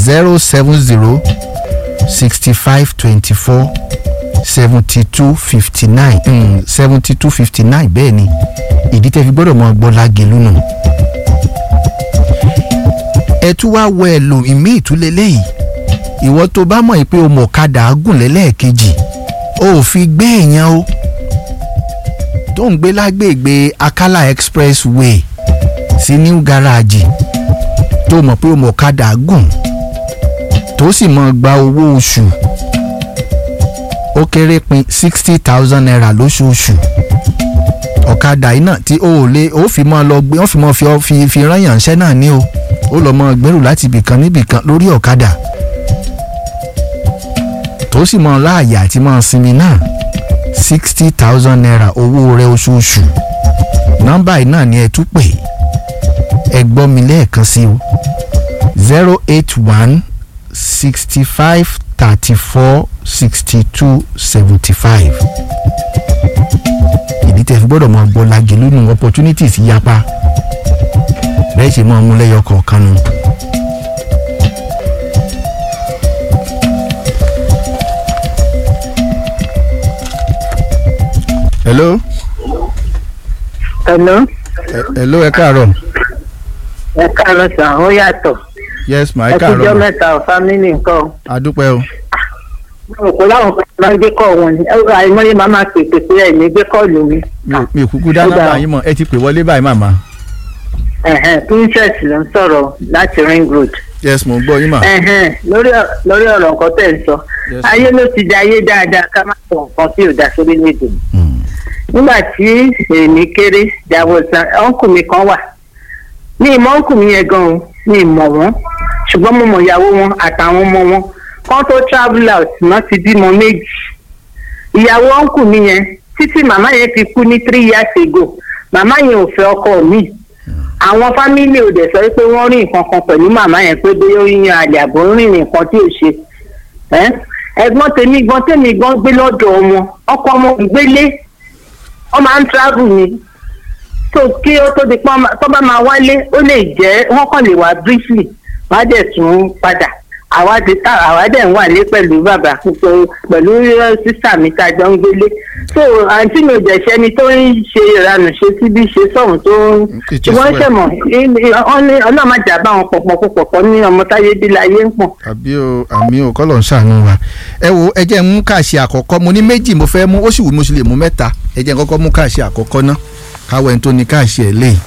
zero seven zero sixty five twenty four seventy two fifty nine seventy two fifty nine bẹ́ẹ̀ ni ìdí tẹ́ fi gbọ́dọ̀ mọ gbọ́ lágẹ̀lú nù. ẹ tún wá wọ ẹ lò ìmí ìtúlẹ̀ lẹ́yìn ìwọ tó bá mọ̀ pé o mọ̀ kadà gùn lẹ́lẹ́ẹ̀kejì o ò fi gbé èèyàn o tó ń gbé lágbègbè Akala Expressway sí new garage tó mọ̀ pé o mọ̀ kadà gùn tó sì mọ̀ gba owó oṣù ó kéré pin sixty thousand naira lóṣooṣù ọ̀kadà yìí náà tí ó ò lè ó fi mọ́ lọ gbé wọ́n fi mọ́ fi fi fi rányànṣẹ́ náà ní o ó lọ́ mọ́ gbẹ́rù láti ibìkan níbìkan lórí ọ̀kadà tó sì mọ́ láàyè àti mọ́ sinmi náà sixty thousand naira owó rẹ̀ oṣooṣù nọ́mbà yìí náà ni ẹ tún pè ẹ gbọ́ mi lẹ́ẹ̀kan sí o zero eight one sixty five thirty four sixty two seventy five ìdí tẹ́ fi gbọ́dọ̀ mọ gbọ́ lajẹ lónìí opportunities yapa bẹ́ẹ̀ ṣe máa mú lẹ́yọ kọ̀ọ̀kan nu. hello. Hello. hello ẹ káàárọ̀. ẹ káàárọ̀ sàn ó yàtọ̀. yes ma ẹ ẹ káàárọ̀ kújọ́ ma mẹ́ta ọ̀ fámìlì nǹkan. adúpẹ́ o. mo kò láwọn kan máa ń gbé kọ́ wọn ni ẹ̀rọ àìmọye máa máa pè pé ẹ̀ ní gbé kọ́ọ̀lù mi. mi ò- mi ò kúkú dá Ó dáa. nọ́mbà yín mọ̀ ẹ ti pè wọlé báyìí màmá. Ẹ̀hẹ̀n, princess ló ń sọ̀rọ̀ láti ring road. yes mo ń gbọ́ yín mà. Ẹ̀hẹ̀n, lórí ọ- lórí ọ̀rọ̀ nǹkan tẹ̀ ń sọ Yes, ayé ló ti di ayé dáadáa ká má sọ nǹkan tí ò dá sórí lédè. Mm. nígbà tí èmi kéré jàwọ̀sán ọ̀nkù mi kan wà ní ìmọ̀ ọ̀nkù mi yẹn gan-an ní ìmọ̀ wọn ṣùgbọ́n mo mọ̀ ìyàwó wọn àtàwọn ọmọ wọn kán tó travel out náà ti bímọ méjì ìyàwó ọ̀nkù mi yẹn títí màmá yẹn fi kú ní three years ago màmá yẹn ò fẹ́ ọkọ mi àwọn fámìlì ò dẹ̀ sọ pé wọ́n rí nǹkan kan pẹ̀lú màmá yẹn pé bóyá ó yan àlè àbò ń rìn nǹkan tí ò ṣe ẹ́ ẹ̀gbọ́n tèmi gbọ́n tèmi gbọ́n gbé lọ́dọ̀ wọn ọkọ ọmọ ìgbélé wọ́n máa ń travel ni so kí ó tó di pọ́n tó bá máa wálé ó lè jẹ́ wọ́n kàn lè wá briefly wọ́n á dẹ̀ tún padà àwa dé tá àwa dẹ̀ ń wà lé pẹ̀lú bàbá pẹ̀lú pẹ̀lú sísà mi tá a jọ ń gbélé so àǹtí mi ò dẹ̀ ṣẹ́ni tó ń ṣe ìranù ṣe síbí ṣe sọ̀hún tó ń It is ṣùgbọ́n well. ṣẹ̀mọ̀ ọlọ́màjà bá wọn pọ̀pọ̀ pọ̀pọ̀ ní ọmọ táyé bí láyé ń pọ̀. àbí o àmì o kọ́lọ̀ ń ṣàánú wa ẹ wo ẹ jẹ́ n mú káàṣì àkọ́kọ́ mo ní méjì mo fẹ́ mú ó sì wù mí mo sì lè mú mẹ́ta ẹ jẹ́ n kọ́kọ́ mú káàṣì àkọ́kọ́ ná káwọ́ ẹni tó ní káàṣì ẹ̀ lé.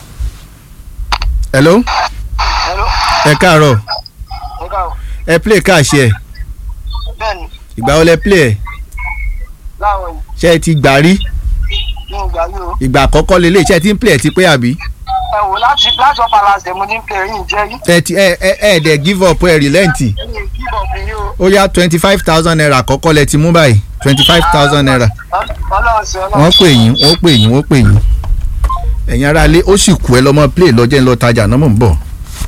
hello Hello. ẹ káàárọ̀ Ẹ káàárọ̀. ẹ play káàṣì ẹ̀ Bẹ́ẹ̀ni, ìgbà wo lẹ play ẹ̀ láwọn yìí, ṣé ẹ ti gbà rí ní ìgbà yìí o. ìgbà àkọ́kọ́ lélẹ̀ ṣé ẹ ti ń play ẹ̀ ti pé àbí Ẹ wò láti láti ọ̀pá làṣẹ mo ní pé ẹ̀yìn jẹ́ yìí. ẹ ti ẹ ẹ ẹ dẹ̀ give up ẹ relent Ẹ̀yìn kíbọ̀ mi yìí o. ó yá twenty five thousand naira àkọ́kọ́ lẹ ti mú báyìí twenty five thousand naira Ọlọ́run sí ọlọ́run. wọ́n pè yín wọ́n pè yín wọ́n pè yín ẹ̀yin ará ilé ó sì kú ẹ lọ́mọ play lọ́jọ́ ń lọ tajà náà mò ń bọ̀.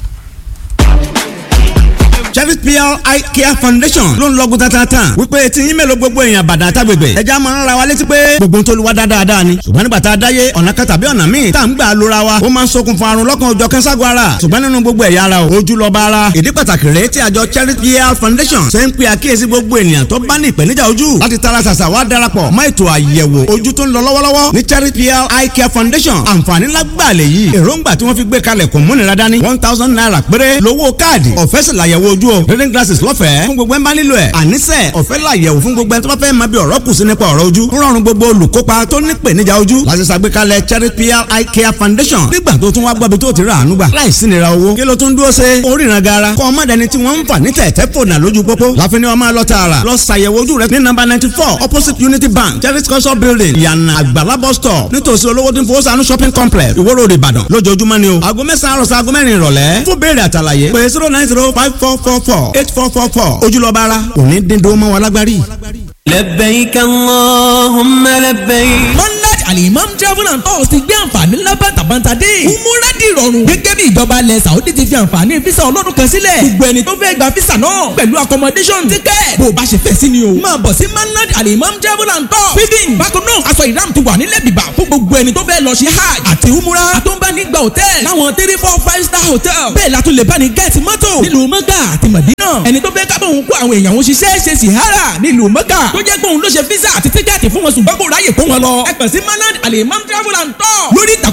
Cherry PR Eye Care Foundation ló ń lọ́gùn tatatan wípé tí yín mélòó gbogbo èèyàn bàdà tágbègbè ẹja máa ń ra wa létí pé gbogbo ń tó lu wa dáadáa ni ṣùgbọ́n nígbà tá a dáyé ọ̀nà kan tàbí ọ̀nà míì tá à ń gbà lóra wa ó máa ń ṣokùnfà àrùn lọ́kàn òjọ̀ kẹ́sàgọ́ ara ṣùgbọ́n nínú gbogbo ẹ̀yà ara o ojú lọ́ba ara ìdí pàtàkì rèé tí àjọ Cherry PR Foundation ṣe ń pe àkíyèsí gbogbo ènìyàn tó bá ní ìpèníjà ojú láti tara ṣàṣà wá darapọ̀ mọ́ ètò àyẹ̀wò ojú tó ń lọ lọ́wọ́lọ́wọ́ ní Cherry PR Eye Care Foundation àǹfààní lágbàlẹ̀ yìí èròǹgbà tí wọ́n fi gbé kalẹ̀ kò múnira dání one thousand naira péré lówó káàdì ọ̀fẹ́ sì làyẹ̀wò ojú o reading glasses lọ́fẹ̀ẹ́ fún gbogbo ẹ̀ ń bá nílò ẹ̀ àníṣe ọ̀fẹ́ làyẹ̀wò fún gbogbo ẹ̀ tó bá fẹ́ máa bí ọ̀rọ̀ kù sí nípa ọ̀rọ̀ ojú ń rọrùn gbogbo olùkópa tó ní ìpèníjà ojú láti ṣàgbékalẹ̀ Cherry PR Eye Care Foundation nígbà tó tún wá gbọ́bi tó ti rà àánú gbà láìsí nira owó kí ló tún dúró ṣe oríran gara kọ́ ọmọdéni tí wọ́n ń fà ní tẹ̀tẹ̀ fònà lójú pópó láfi ni wọ́n máa lọ tààrà lọ ṣàyẹ̀wò ojú rẹ ní nọ́mbà ninety four opposite Unity Bank Cherry culture building ìyànà àgbàlá bus stop nítòsí olówó tí ń fowó sànú shopping complex Ìwó Road Ìbàdàn lójoojúmọ́ ni o aago mẹ́sàn-án àròsọ aago mẹ́rin ìrọ̀lẹ́ fún béèrè àtàlàyé pé zero nine zero five four four four eight four four four ojúlọ́ba ara òní dín dúró mọ́ wa lágbárí. لبيك اللهم لبيك monday alimam travel and tours ti gbé àǹfààní ńlá bàtàbàtà dé. umura di ìrọ̀rùn. gẹ́gẹ́ bí ìjọba ilẹ̀ saudi ti fi àǹfààní fisa ọlọ́dún kan sílẹ̀. gbogbo ẹni tó fẹ́ gba fisa náà pẹ̀lú accommodation ticket. bó o bá ṣe fẹ́ sí ni o. máa bọ̀ sí manad alimam travel and tours. feeding bákan náà aṣọ ìram ti wà nílẹ̀ bìbà fún gbogbo ẹni tó fẹ́ lọ ṣe hajj àti umura. àtúnbánigba hotel láwọn three four five star hotel. bẹ́ẹ̀ la tún lè bá ní gẹ́ẹ̀tì mọ́tò nílùú mọ́gà àti mọ̀dínà. ẹni tó fẹ́ kábọ̀ òun kó àwọn èèyàn òun ṣiṣẹ́ ṣe sìhárà nílùú mọ́gà. tó jẹ́ pé òun ló ṣe físà àti tíkẹ́ẹ̀tì fún wọn ṣùgbọ́n kò ráyè kó wọn lọ. ẹ pẹ̀ sí manad alimam travel and tour lórí ìtàkùn